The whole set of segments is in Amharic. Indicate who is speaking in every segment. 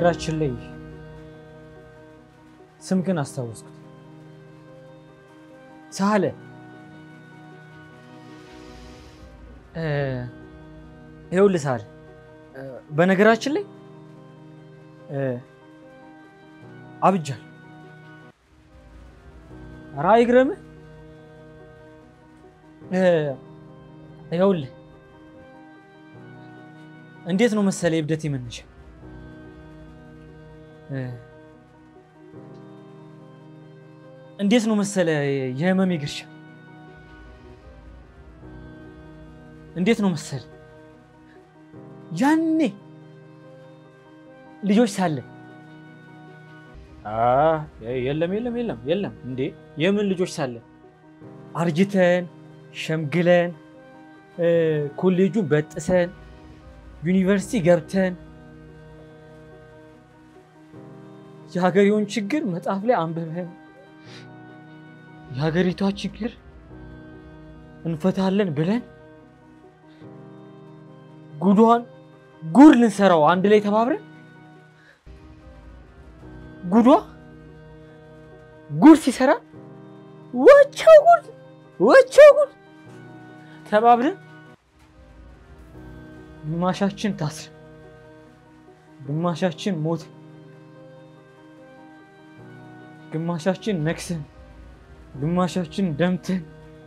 Speaker 1: በነገራችን ላይ ስምክን አስታወስኩት። ሳለ ይኸውልህ ሳለ በነገራችን ላይ አብጃል ኧረ አይግረምህ። ይኸውልህ እንዴት ነው መሰለህ የእብደቴ መነሻ እንዴት ነው መሰለህ የህመሜ ግርሻ እንዴት ነው መሰለህ ያኔ ልጆች ሳለን የለም የለም የለም የለም እንዴ የምን ልጆች ሳለን አርጅተን ሸምግለን ኮሌጁን በጥሰን ዩኒቨርሲቲ ገብተን የሀገሬውን ችግር መጽሐፍ ላይ አንብበን የሀገሪቷ ችግር እንፈታለን ብለን ጉዷን ጉድ ልንሰራው አንድ ላይ ተባብረን ጉዷ ጉድ ሲሰራ ወቸው ጉድ ወቸው ጉድ ተባብረን ግማሻችን ታስረ ግማሻችን ሞት ግማሻችን ነክሰን ግማሻችን ደምተን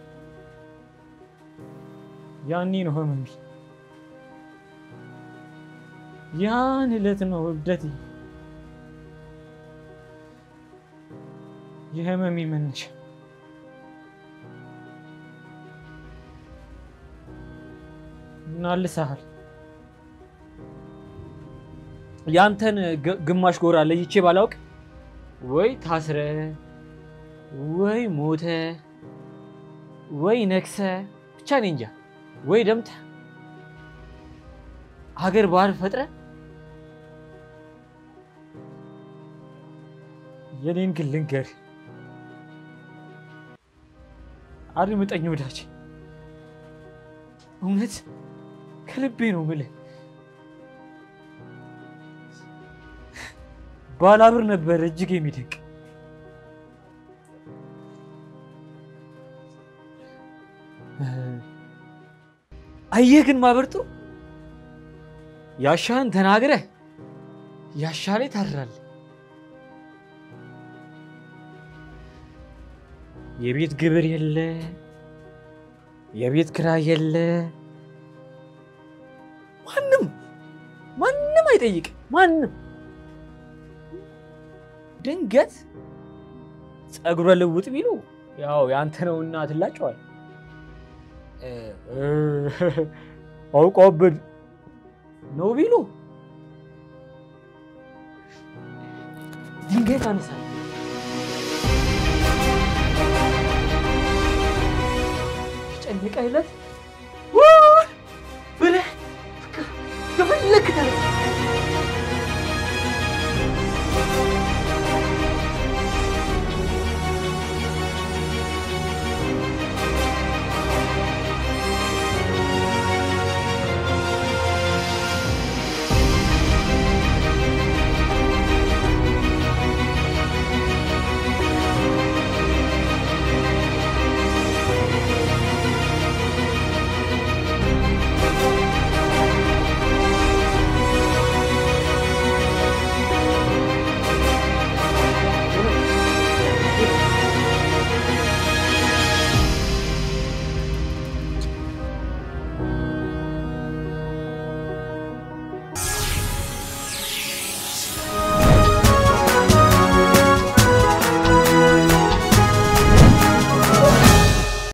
Speaker 1: ያኔ ነው ህመሜ። ያን ዕለት ነው እብደቴ የህመሜ መነሻ። እናልሳሃል ያንተን ግማሽ ጎራ ለይቼ ባላውቅ ወይ ታስረ ወይ ሞተ ወይ ነክሰ ብቻ እኔ እንጃ ወይ ደምተ ሀገር ባህል ፈጥረ የኔን ግን ልንገር አድምጠኝ ወዳጅ፣ እውነት ከልቤ ነው የምልህ። ባላብር ነበር እጅግ የሚደንቅ አየህ ግን ማበርጡ ያሻህን ተናግረህ ያሻ ላይ ታድራለህ። የቤት ግብር የለ፣ የቤት ክራይ የለ፣ ማንም ማንም አይጠይቅም። ማንም ድንገት ፀጉረ ልውጥ ቢሉ ያው ያንተ ነውና ትላጨዋል። አውቀውብን ነው ቢሉ ድንጋይ ታነሳለህ። የጨነቀህ ዕለት ብለህ የፈለግህ ተነሳ